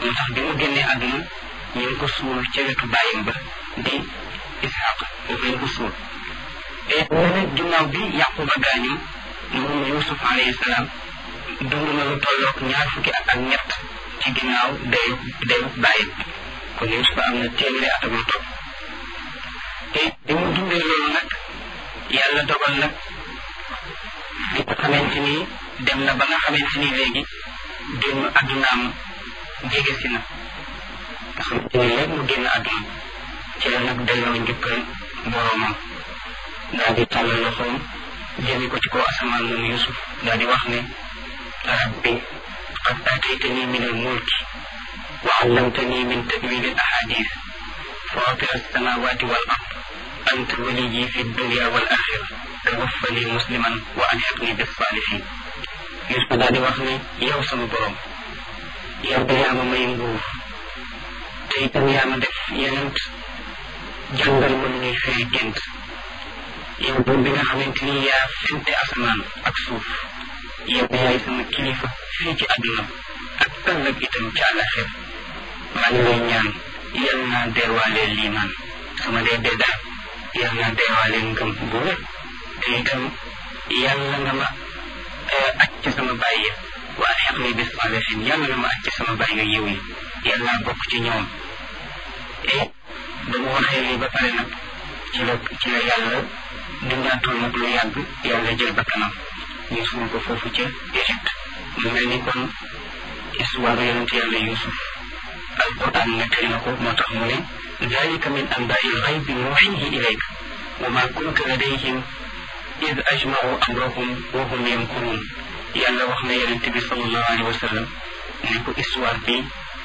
moo tax bi mu génnee àdduna ñu ngi ko suul ca wetu bàyyam ba di Isxaq foofu lañ ko suul te nene ginnaaw bi Yaquba gaañu moom Yuusuf alayhi salaam dund na lu tolloog ñaar fukki at ak ñett ci ginnaaw dayu dayu bàyyam kon Yuusuf am na téeméeri at ak lu topp te bi mu dundee loolu nag yàlla dogal nag bi nga xamante ni dem na ba nga xamante ni léegi génn addunaam jege si na nga xamante ni léegi mu génn adduna ci la nag delloo njukkal boroomam daal di tàllal loxoom jëme ko ci kaw asamaan moom Yusuf daal di wax ne rabbi qad aataytani min al mulki wa allamtani min tawil al ahadith fatir alsamawati wal ard anta waliyi fi dunya wal axira tawaffani musliman wa alhiqni bis salihin Yusuf daal di wax ne yow sama borom yow da yaa ma may nguur te itam yaa ma def yenent jàngal ma nu ñuy firi gént yow buur bi nga xamante ni yaa fente asamaan ak suuf yow yaay sama kilifa fii ci àdduna ak ëllëg itam ci àllaxir maa ngi lay ñaan yal naa deewaalee liimaan sama dee dee daal yal naa deewaalee ngëm bu wér te itam yàlla nga ma aj ci sama bàyyi waa xeq ni bis salihin yàlla nga ma aj ci sama bàyyi yiw yi yal naa bokk ci ñoom et ba mu waxee lii ba pare nag ci la ci la yàlla dundaatul nag lu yàgg yàlla jël bakkanam ñu suul ko foofu ca Égypte mu mel ni kon histoire yonent yàlla Yuusuf alquran nettali na ko moo tax mu ne dalika min anbaai lxaybi nuuxihi ilayk wa ma kunta ladayhim id ajmau amrahum wa hum yamkurun yàlla wax na yonent bi sallallahu alayhi wa sallam ne ko histoire bi